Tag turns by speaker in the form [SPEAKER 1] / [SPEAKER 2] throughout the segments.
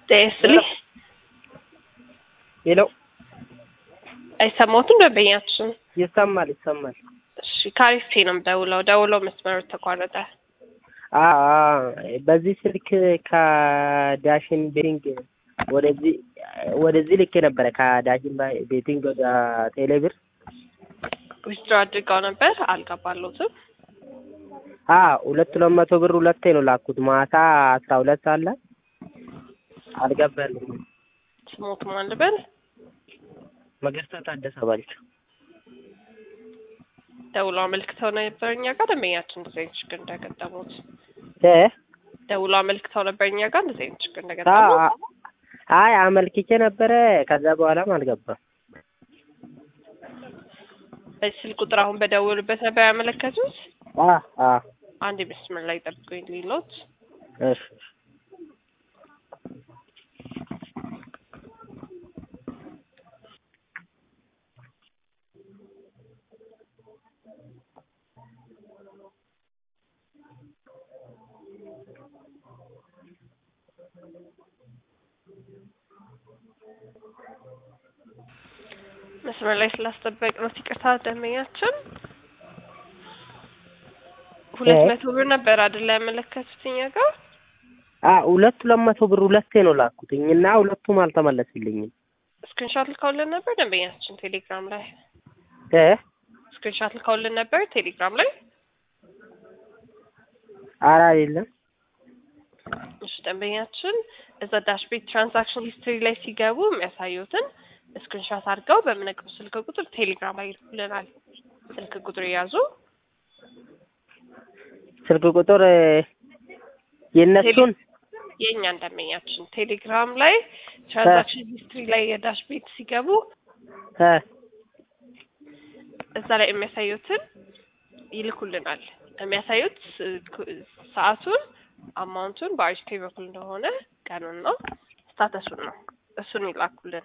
[SPEAKER 1] ጤና ይስጥልኝ።
[SPEAKER 2] ሄሎ
[SPEAKER 1] አይሰማዎትም ደንበኛችን?
[SPEAKER 2] ይሰማል ይሰማል።
[SPEAKER 1] እሺ ካሪስቴ ነው የምደውለው። ደውለው መስመሩ ተቋረጠ።
[SPEAKER 2] አ አ በዚህ ስልክ ከዳሽን ቤቲንግ ወደዚህ ወደዚህ ልኬ ነበረ ከዳሽን ባይ- ቤቲንግ ወደ ቴሌብር
[SPEAKER 1] ዊዝድሮ አድርገው ነበር አልገባለሁትም።
[SPEAKER 2] አ ሁለት ሁለት መቶ ብር ሁለቴ ነው ላኩት። ማታ አስራ ሁለት ሰዓት ላይ አልገባልኝም።
[SPEAKER 1] ስሞት ማን ልበል?
[SPEAKER 2] መገርሳ ታደሰ ባልቻ
[SPEAKER 1] ደውለው አመልክተው ነበር እኛ ጋር ደንበኛችን እንደዚህ አይነት ችግር እንዳገጠሙት
[SPEAKER 2] እ
[SPEAKER 1] ደውለው አመልክተው ነበር እኛ ጋር እንደዚህ አይነት ችግር
[SPEAKER 2] አ
[SPEAKER 1] እንደገጠሙት።
[SPEAKER 2] አይ አመልክቼ ነበረ። ከዛ በኋላም አልገባም።
[SPEAKER 1] በዚህ ስልክ ቁጥር አሁን በደውሉበት ነበር ያመለከቱት።
[SPEAKER 2] አ አ
[SPEAKER 1] አንድ መስመር ላይ ጠብቁኝ ሊሎት
[SPEAKER 2] እሺ
[SPEAKER 1] መስመር ላይ ስላስጠበቅ ነው ይቅርታ ደንበኛችን። ሁለት
[SPEAKER 2] እ?
[SPEAKER 1] መቶ ብር ነበር አይደለ ያመለከቱት እኛ ጋር
[SPEAKER 2] አ ሁለት ሁለት መቶ ብር ሁለቴ ነው ላኩትኝ እና ሁለቱም አልተመለስልኝም።
[SPEAKER 1] ስክሪንሾት ልከውልን ነበር ደንበኛችን ቴሌግራም ላይ
[SPEAKER 2] እ
[SPEAKER 1] ስክሪንሾት ልከውልን ነበር ቴሌግራም ላይ።
[SPEAKER 2] ኧረ አይደለም
[SPEAKER 1] እሺ ደንበኛችን እዛ ዳሽቤት ትራንዛክሽን ሂስትሪ ላይ ሲገቡ የሚያሳዩትን ስክሪንሾት አድርገው በምነግረው ስልክ ቁጥር ቴሌግራም ላይ ይልኩልናል። ስልክ ቁጥር የያዙ
[SPEAKER 2] ስልክ ቁጥር እ፣ የእነሱን
[SPEAKER 1] የእኛን ደንበኛችን ቴሌግራም ላይ ትራንዛክሽን ሂስትሪ ላይ የዳሽ ቤት ሲገቡ
[SPEAKER 2] እ
[SPEAKER 1] እዛ ላይ የሚያሳዩትን ይልኩልናል። የሚያሳዩት ስ- ሰዓቱን፣ አማውንቱን በአሪስቴ በኩል እንደሆነ ቀኑን ነው ስታተሱን ነው እሱን ይላኩልን።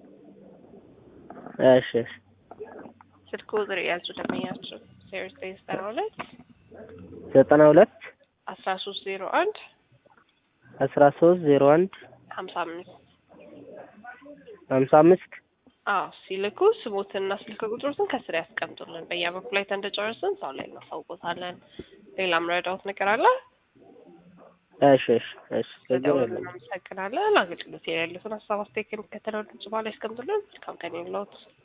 [SPEAKER 2] እሺ እሺ
[SPEAKER 1] ስልክ ቁጥር የያዙ ደንበኛችን ዜሮ ዘጠኝ ዘጠና ሁለት
[SPEAKER 2] ዘጠና ሁለት
[SPEAKER 1] አስራ ሶስት ዜሮ አንድ
[SPEAKER 2] አስራ ሶስት ዜሮ አንድ
[SPEAKER 1] ሀምሳ አምስት
[SPEAKER 2] ሀምሳ አምስት
[SPEAKER 1] አዎ ሲልኩ ስሞትና ስልክ ቁጥሮትን ከስር ያስቀምጡልን። በእኛ በኩል ላይ እንደጨረስን ሰው ላይ እናሳውቆታለን። ሌላም ረዳውት ነገር አለ?
[SPEAKER 2] እሺ እሺ እሺ ችግር
[SPEAKER 1] በደውል
[SPEAKER 2] የለም።
[SPEAKER 1] እናመሰግናለን። አገልግሎት የሌሉትን ሀሳብ አስተያየት ከሚከተለው ድምጽ በኋላ ያስቀምጡልን። መልካም ቀን ይሁንልዎት።